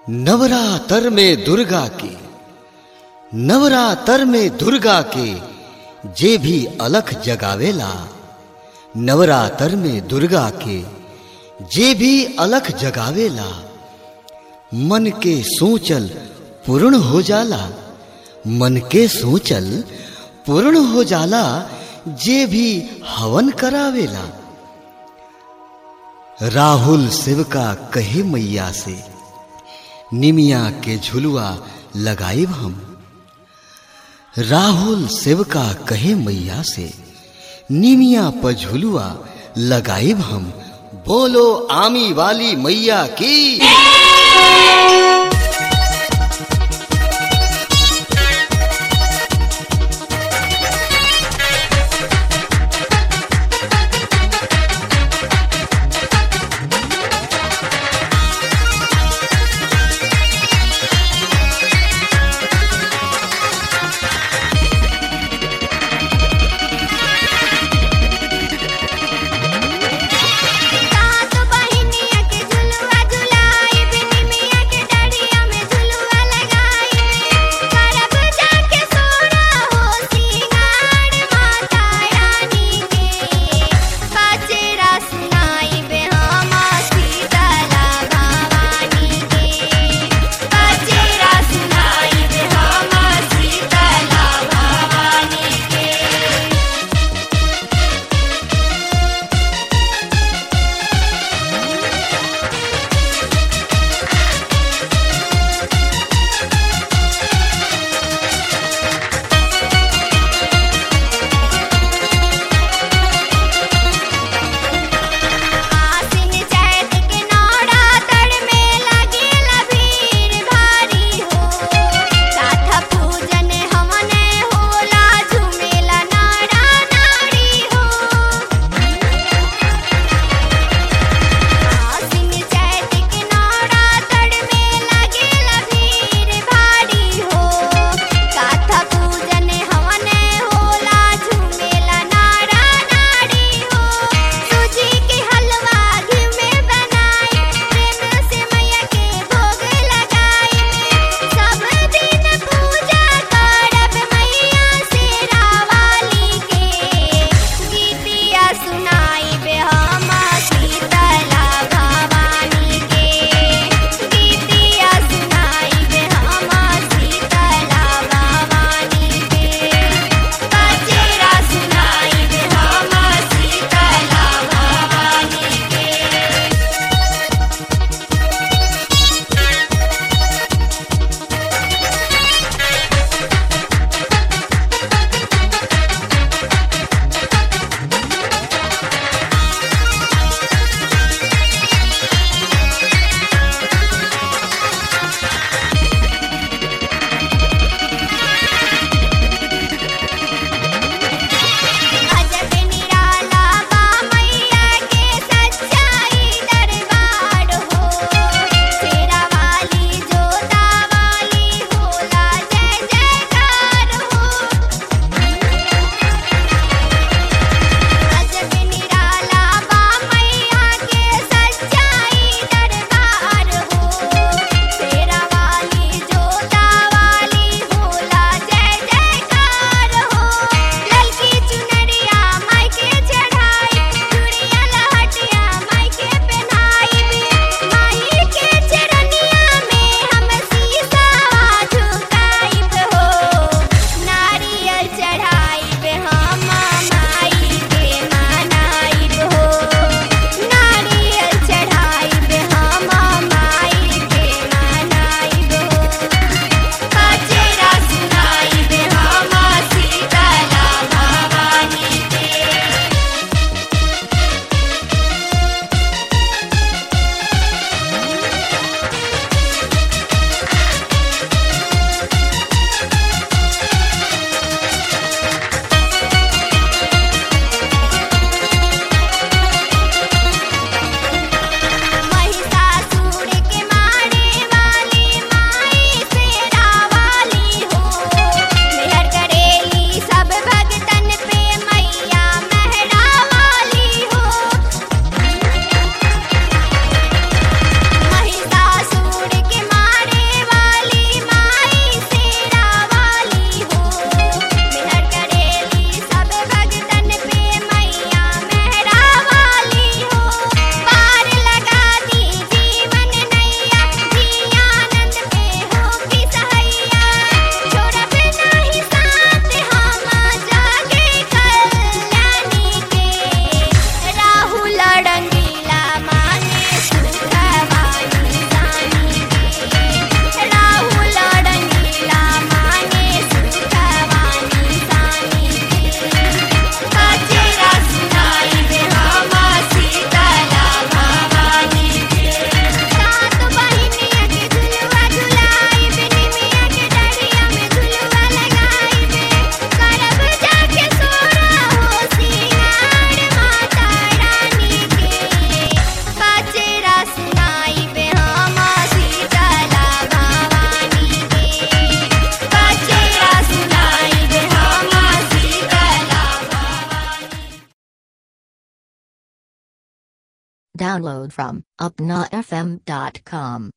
नवरातर में दुर्गा के नवरातर में दुर्गा के जे भी अलख जगावेला नवरातर में दुर्गा के जे भी अलख जगावेला मन के सोचल पूर्ण हो जाला मन के सोचल पूर्ण हो जाला जे भी हवन करावेला राहुल सेवका कहे मैया से निमिया के झुलुआ लगाइब हम राहुल सेवका कहे मैया से निमिया पर झुलुआ लगाइब हम बोलो आमी वाली मैया की सात बहिनिया के झुलुआ झुलाई बिनी मिया के Download from UpnaFM.com.